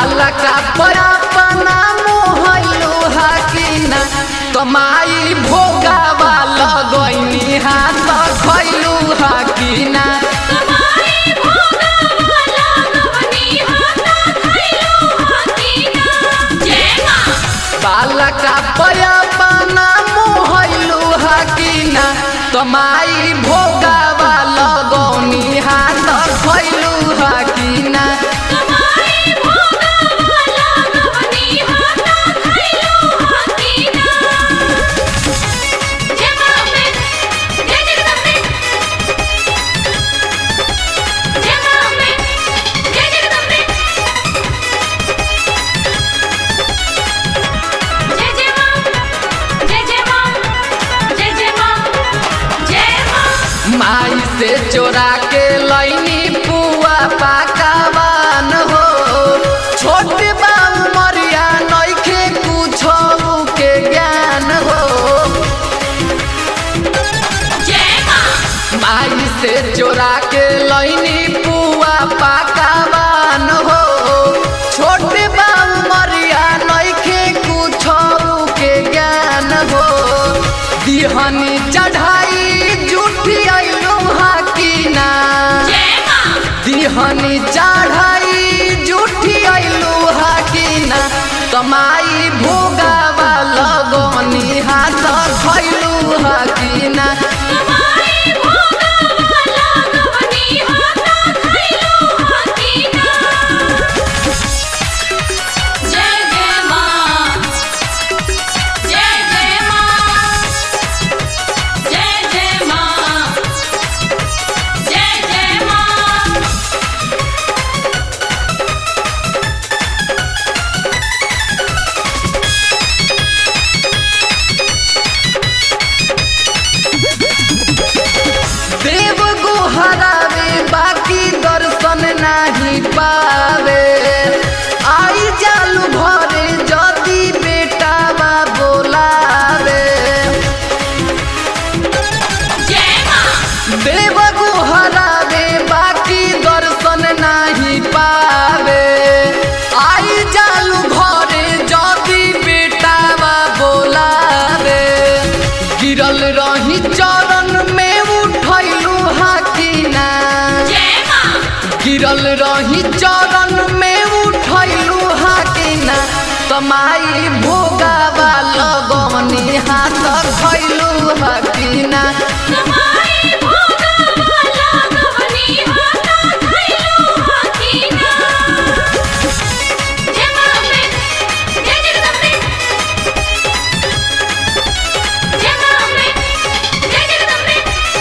बालका परापना मोहलू हकीना कमाई भोगावा लगैनी हाथ खैलू हकीना कमाई भोगा वाला गवनी हाथा खैलू हकीना जय मां बालका परापना मोहलू हकीना कमाई भोगावा लगौनी हाथ खैलू हकीना कमाई भोगा वाला गवनी हाथा खैलू हकीना जय मां में जय जगदम्बे जय मां में जय जगदम्बे जय जय मां जय जय मां जय जय मां जय मां माई से चोरा के लैनी पुआ पाकावान हो छोट बा उमरिया नइखे कुछो के ज्ञान हो जय मां माई से चोरा के लैनी पुआ पाकावान हो छोट बा उमरिया नइखे कुछो के ज्ञान हो दिहनी चढ़ाई जुठी अइलू हाकीना जय मां दिहनी चढ़ाई जुठी अइलू हाकीना कमाई भोगावा लगनी हाथ खैलू हाकीना कमाई भोगा वाला गवनी हाथा खैलू हकीना जय जय मां जय जय मां जय जय मां जय जय मां देव गुहरावे बाकी दर्शन नहीं पावे आई जालू भरे जदी बेटावा बोलावे जय मां देव गुहरावे बाकी दर्शन नहीं पावे आई जालू घरे जदी बेटावा बोलावे गिरल रही चरण में उठैलू हाकीना जय मां गिरल रही चरण में उठैलू हाकीना कमाई भोगावा लगनी हाथ खैलू हाकीना कमाई भोगा वाला गवनी हाथा खैलू हकीना जय मां में जय जगदम्बे जय मां में जय जगदम्बे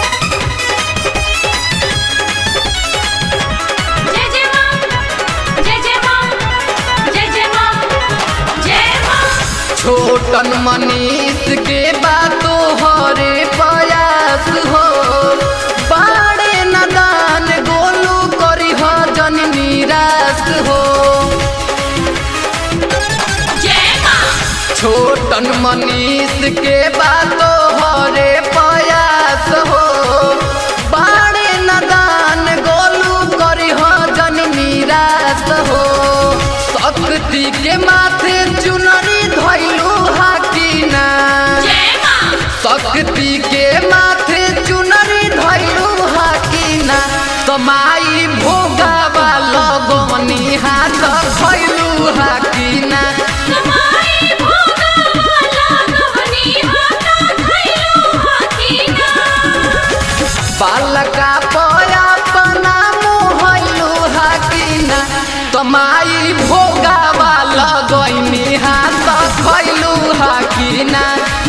जय जय मां जय जय मां जय जय मां जय मां छोटन मनीष के बातो हरे प्रयास हो बाड़े नदान गोलू करी हो जन निराश हो जय मां छोटन मनीष के बातो हरे प्रयास हो बाड़े नदान गोलू करी हो जन निराश हो शक्ति के माथे चुनरी धैलू हाकीना जय मां शक्ति के माथे चुनरी धैलू हाकीना कमाई भोगावा लगनी हाथ खैलू हाकीना कमाई भोगा वाला गवनी हाथा खैलू हकीना बालका पया पना मोहलू हाकीना कमाई भोगावा लगनी हाथ खैलू हाकीना